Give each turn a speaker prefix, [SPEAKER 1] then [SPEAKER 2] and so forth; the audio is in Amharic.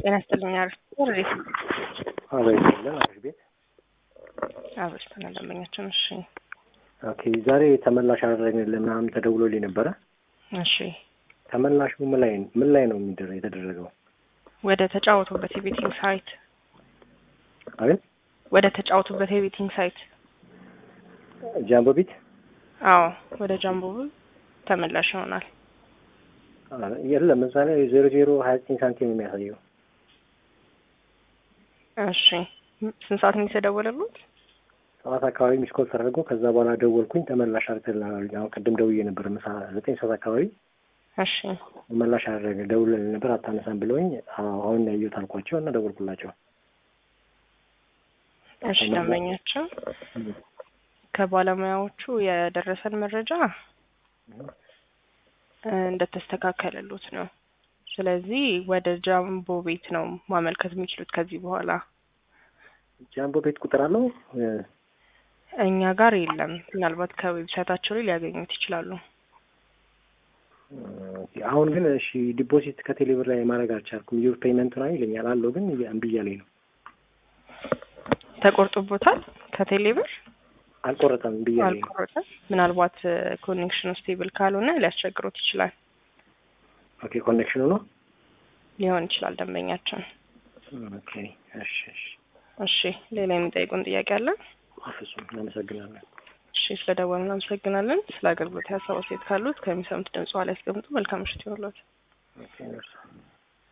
[SPEAKER 1] ጤና ይስጥልኝ። አሪፍ ሬት
[SPEAKER 2] አዎ ይባላል አሪፍ ቤት
[SPEAKER 1] አብርተን ደንበኛችን። እሺ
[SPEAKER 2] ኦኬ። ዛሬ ተመላሽ አደረግንልህ ምናምን ተደውሎልኝ ነበረ።
[SPEAKER 1] እሺ
[SPEAKER 2] ተመላሹ ምን ላይ ምን ላይ ነው የሚደረ የተደረገው?
[SPEAKER 1] ወደ ተጫወቱበት የቤቲንግ ሳይት
[SPEAKER 2] አቤት
[SPEAKER 1] ወደ ተጫወቱበት የቤቲንግ ሳይት
[SPEAKER 2] ጃምቦ ቤት
[SPEAKER 1] አዎ ወደ ጃምቦ ተመላሽ ይሆናል።
[SPEAKER 2] የለም እዛ ላይ ዜሮ ዜሮ ሀያ ዘጠኝ ሳንቲም ነው የሚያሳየው።
[SPEAKER 1] እሺ ስንት ሰዓት ነው የተደወለሉት?
[SPEAKER 2] ሰዓት አካባቢ ሚስኮል ተደርጎ ከዛ በኋላ ደወልኩኝ ተመላሽ አድርገናል። አሁን ቅድም ደውዬ ነበር ምሳ ዘጠኝ ሰዓት አካባቢ
[SPEAKER 1] እሺ
[SPEAKER 2] መላሽ አደረገ ደውለን ነበር አታነሳም ብለውኝ አሁን ያየሁት አልኳቸው እና ደወልኩላቸው።
[SPEAKER 1] እሺ ደንበኛቸው ከባለሙያዎቹ የደረሰን መረጃ እንደተስተካከለሉት ነው። ስለዚህ ወደ ጃምቦ ቤት ነው ማመልከት የሚችሉት ከዚህ በኋላ
[SPEAKER 2] ጃምቦ ቤት ቁጥር አለው
[SPEAKER 1] እኛ ጋር የለም። ምናልባት ከዌብሳይታቸው ላይ ሊያገኙት ይችላሉ።
[SPEAKER 2] አሁን ግን እሺ ዲፖዚት ከቴሌብር ላይ ማድረግ አልቻልኩም። ዩር ፔመንት ነው ይለኛል አለው ግን እምቢ እያለኝ ነው።
[SPEAKER 1] ተቆርጦቦታል ከቴሌብር
[SPEAKER 2] አልቆረጠም እምቢ እያለኝ ነው።
[SPEAKER 1] አልቆረጠም። ምናልባት ኮኔክሽኑ ስቴብል ካልሆነ ሊያስቸግሮት ይችላል።
[SPEAKER 2] ኦኬ ኮኔክሽኑ ነው
[SPEAKER 1] ሊሆን ይችላል ደንበኛችን።
[SPEAKER 2] ኦኬ እሺ እሺ
[SPEAKER 1] እሺ ሌላ የሚጠይቁን ጥያቄ አለ?
[SPEAKER 2] ፍጹም እናመሰግናለን።
[SPEAKER 1] እሺ ስለደወሉ እናመሰግናለን። ስለ አገልግሎት ሀሳብ አስተያየት ካሉት ከሚሰሙት ድምጽ ላይ ያስቀምጡ። መልካም ምሽት ይሁንልዎት።
[SPEAKER 2] ኦኬ ነርሱ